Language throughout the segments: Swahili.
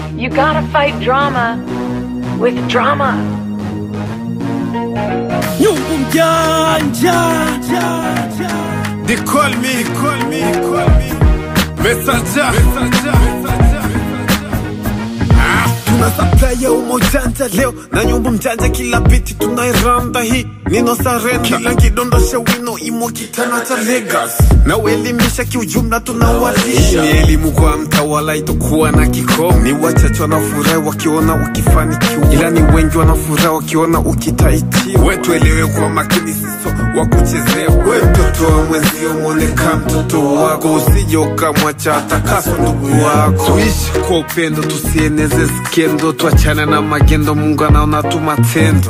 You gotta fight drama with drama. Nyumbu mjanja They call me, they call me, they call me. Messenger, messenger, messenger. Ah, tuna supply ya umo janja leo na nyumbu mjanja kila biti tunairanda hii nino sarenda kila kidondosha wino imo kitana cha Lagos na uelimisha kiujumla tunawalisha ni elimu kwa mtawala itokuwa na kikomo ni wachache wanafurahi wakiona ukifanikiwa ila ni wengi wanafurahi wakiona ukitaitiwa wetuelewe kwa makini siso wa kuchezea we mtoto wa mwenzio mwoneka mtoto wako usije ukamwacha atakaso ndugu wako tuishi kwa upendo tusieneze skendo tuachane na magendo mungu anaona tu matendo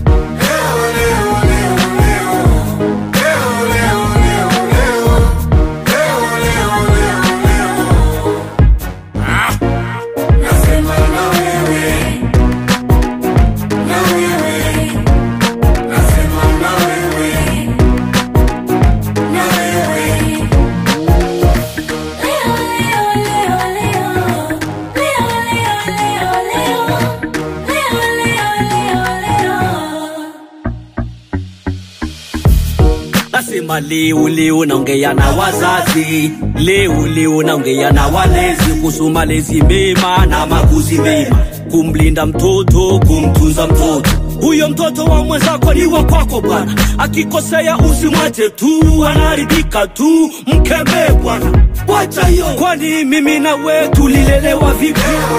Nasema leo leo naongea na wazazi, leo leo naongea na walezi kuhusu malezi mema na makuzi mema, kumlinda mtoto, kumtunza mtoto. Huyo mtoto wa mwenzako ni wa kwako bwana, akikosea usimwache tu, anaharibika tu, mkemee bwana, wacha hiyo. Kwani mimi na wewe tulilelewa vipi?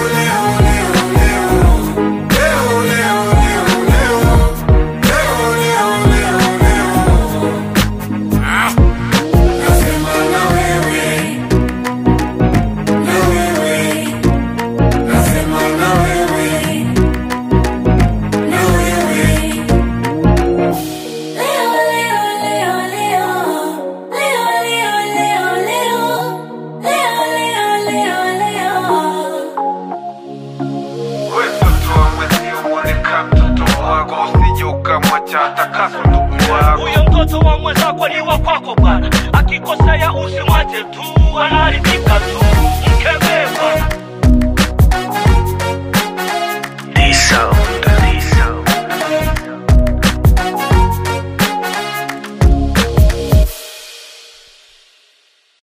We mtoto wa mwenzio mwoneka mtoto wako usije ukamwacha atakaso ndugu wako Huyo mtoto wa mwenzako ni wa kwako bwana, akikosea usimwache tu, anaharibika tu.